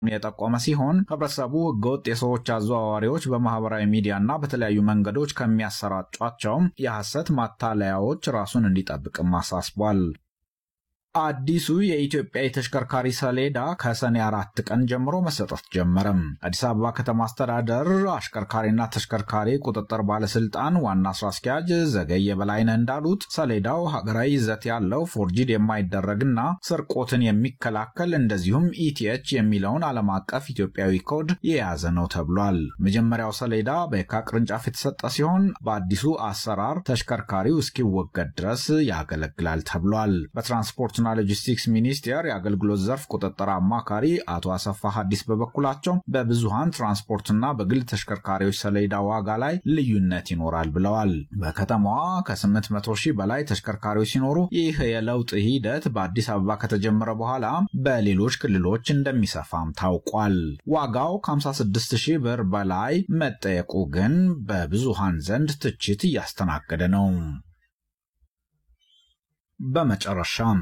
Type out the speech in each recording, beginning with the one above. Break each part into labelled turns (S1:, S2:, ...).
S1: የጠቆመ ሲሆን ህብረተሰቡ ህገወጥ የሰዎች አዘዋዋሪዎች በማህበራዊ ሚዲያና በተለያዩ መንገዶች ከሚያሰራጯቸውም የሐሰት ማታለያዎች ራሱን እንዲጠብቅም አሳስቧል። አዲሱ የኢትዮጵያ የተሽከርካሪ ሰሌዳ ከሰኔ አራት ቀን ጀምሮ መሰጠት ጀመረም። አዲስ አበባ ከተማ አስተዳደር አሽከርካሪና ተሽከርካሪ ቁጥጥር ባለስልጣን ዋና ስራ አስኪያጅ ዘገየ በላይነህ እንዳሉት ሰሌዳው ሀገራዊ ይዘት ያለው ፎርጂድ የማይደረግና ስርቆትን የሚከላከል እንደዚሁም ኢቲኤች የሚለውን ዓለም አቀፍ ኢትዮጵያዊ ኮድ የያዘ ነው ተብሏል። መጀመሪያው ሰሌዳ በየካ ቅርንጫፍ የተሰጠ ሲሆን በአዲሱ አሰራር ተሽከርካሪው እስኪወገድ ድረስ ያገለግላል ተብሏል። በትራንስፖርት ና ሎጂስቲክስ ሚኒስቴር የአገልግሎት ዘርፍ ቁጥጥር አማካሪ አቶ አሰፋ ሀዲስ በበኩላቸው በብዙሃን ትራንስፖርትና በግል ተሽከርካሪዎች ሰሌዳ ዋጋ ላይ ልዩነት ይኖራል ብለዋል። በከተማዋ ከ800 ሺህ በላይ ተሽከርካሪዎች ሲኖሩ ይህ የለውጥ ሂደት በአዲስ አበባ ከተጀመረ በኋላ በሌሎች ክልሎች እንደሚሰፋም ታውቋል። ዋጋው ከ56 ሺህ ብር በላይ መጠየቁ ግን በብዙሃን ዘንድ ትችት እያስተናገደ ነው። በመጨረሻም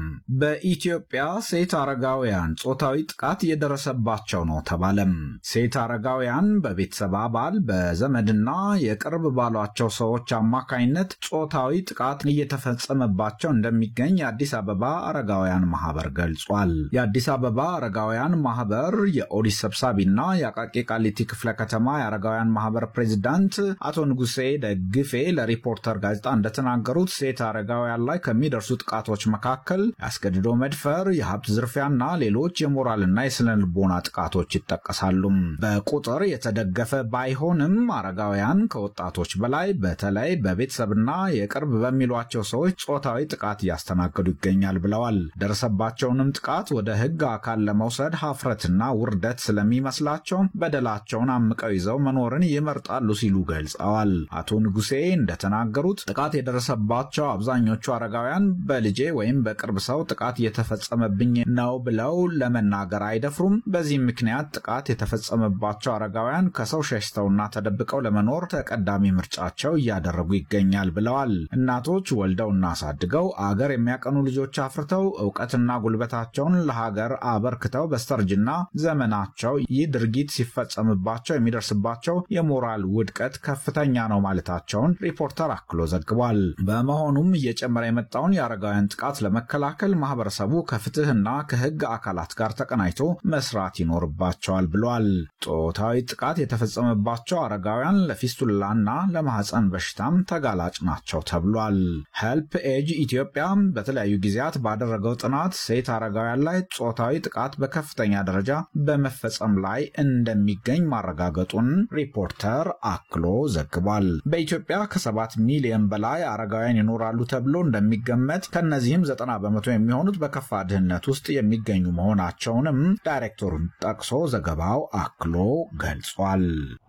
S1: በኢትዮጵያ ሴት አረጋውያን ጾታዊ ጥቃት እየደረሰባቸው ነው ተባለም። ሴት አረጋውያን በቤተሰብ አባል በዘመድና የቅርብ ባሏቸው ሰዎች አማካኝነት ጾታዊ ጥቃት እየተፈጸመባቸው እንደሚገኝ የአዲስ አበባ አረጋውያን ማህበር ገልጿል። የአዲስ አበባ አረጋውያን ማህበር የኦዲት ሰብሳቢና የአቃቂ ቃሊቲ ክፍለ ከተማ የአረጋውያን ማህበር ፕሬዚዳንት አቶ ንጉሴ ደግፌ ለሪፖርተር ጋዜጣ እንደተናገሩት ሴት አረጋውያን ላይ ከሚደርሱ ጥቃቶች መካከል ያስገድዶ መድፈር፣ የሀብት ዝርፊያና ሌሎች የሞራልና የስነ ልቦና ጥቃቶች ይጠቀሳሉ። በቁጥር የተደገፈ ባይሆንም አረጋውያን ከወጣቶች በላይ በተለይ በቤተሰብና የቅርብ በሚሏቸው ሰዎች ጾታዊ ጥቃት እያስተናገዱ ይገኛል ብለዋል። ደረሰባቸውንም ጥቃት ወደ ሕግ አካል ለመውሰድ ሀፍረትና ውርደት ስለሚመስላቸው በደላቸውን አምቀው ይዘው መኖርን ይመርጣሉ ሲሉ ገልጸዋል። አቶ ንጉሴ እንደተናገሩት ጥቃት የደረሰባቸው አብዛኞቹ አረጋውያን በልጄ ወይም በቅርብ ሰው ጥቃት እየተፈጸመብኝ ነው ብለው ለመናገር አይደፍሩም። በዚህም ምክንያት ጥቃት የተፈጸመባቸው አረጋውያን ከሰው ሸሽተውና ተደብቀው ለመኖር ተቀዳሚ ምርጫቸው እያደረጉ ይገኛል ብለዋል። እናቶች ወልደውና አሳድገው አገር የሚያቀኑ ልጆች አፍርተው እውቀትና ጉልበታቸውን ለሀገር አበርክተው በስተርጅና ዘመናቸው ይህ ድርጊት ሲፈጸምባቸው የሚደርስባቸው የሞራል ውድቀት ከፍተኛ ነው ማለታቸውን ሪፖርተር አክሎ ዘግቧል። በመሆኑም እየጨመረ የመጣውን የአረጋውያን ጥቃት ለመከላከል ማህበረሰቡ ከፍትህና ከህግ አካላት ጋር ተቀናጅቶ መስራት ይኖርባቸዋል ብሏል። ጾታዊ ጥቃት የተፈጸመባቸው አረጋውያን ለፊስቱላና ለማህፀን በሽታም ተጋላጭ ናቸው ተብሏል። ሄልፕ ኤጅ ኢትዮጵያ በተለያዩ ጊዜያት ባደረገው ጥናት ሴት አረጋውያን ላይ ጾታዊ ጥቃት በከፍተኛ ደረጃ በመፈጸም ላይ እንደሚገኝ ማረጋገጡን ሪፖርተር አክሎ ዘግቧል። በኢትዮጵያ ከሰባት ሚሊዮን በላይ አረጋውያን ይኖራሉ ተብሎ እንደሚገመት ከእነዚህም ዘጠና በመቶ የሚሆኑት በከፋ ድህነት ውስጥ የሚገኙ መሆናቸውንም ዳይሬክተሩን ጠቅሶ ዘገባው አክሎ ገልጿል።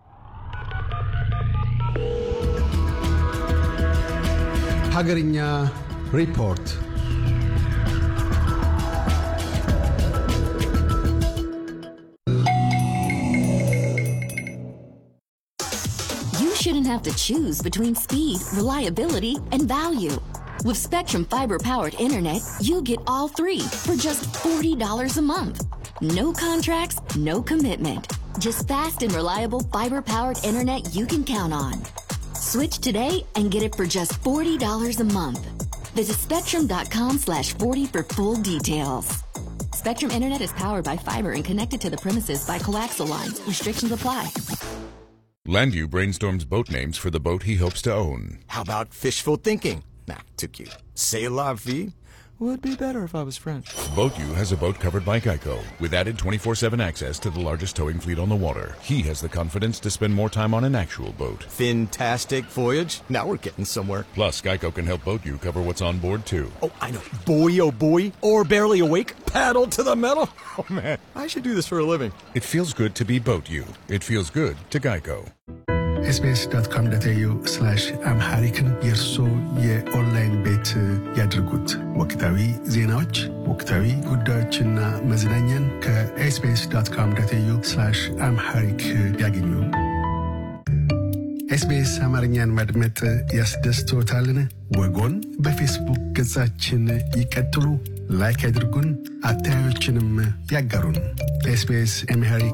S2: ሀገርኛ ሪፖርት
S3: You shouldn't have to choose between speed, reliability, and value. With Spectrum Fiber powered internet, you get all three for just $40 a month. No contracts, no commitment. Just fast and reliable fiber powered internet you can count on. Switch today and get it for just $40 a month. Visit spectrum.com slash 40 for full details. Spectrum Internet is powered by fiber and connected to the premises by coaxial lines. Restrictions apply.
S4: Landu brainstorms boat names for the boat he hopes to own.
S5: How about fishful thinking? Nah, too cute. C'est la vie would be better if I was French.
S4: BoatU has a boat covered by Geico with added 24-7 access to the largest towing fleet on the water. He has the confidence to spend more time on an actual boat.
S5: Fantastic voyage. Now we're getting somewhere.
S4: Plus, Geico can help BoatU cover what's on board too.
S5: Oh, I know. Boy, oh boy. Or barely awake. Paddle to the metal. Oh man, I should do this for a living.
S4: It feels good to be BoatU. It feels good to Geico.
S2: ኤስቢኤስ.com.ኤዩ አምሃሪክን የእርሶ የኦንላይን ቤት ያድርጉት። ወቅታዊ ዜናዎች፣ ወቅታዊ ጉዳዮችና መዝናኛን ከኤስቢኤስ.com.ኤዩ አምሃሪክ ያገኙ። ኤስቢኤስ አማርኛን ማድመጥ ያስደስቶታልን? ወጎን በፌስቡክ ገጻችን ይቀጥሉ፣ ላይክ ያድርጉን፣ አስተያየቶችንም ያጋሩን። ኤስቢኤስ አምሃሪክ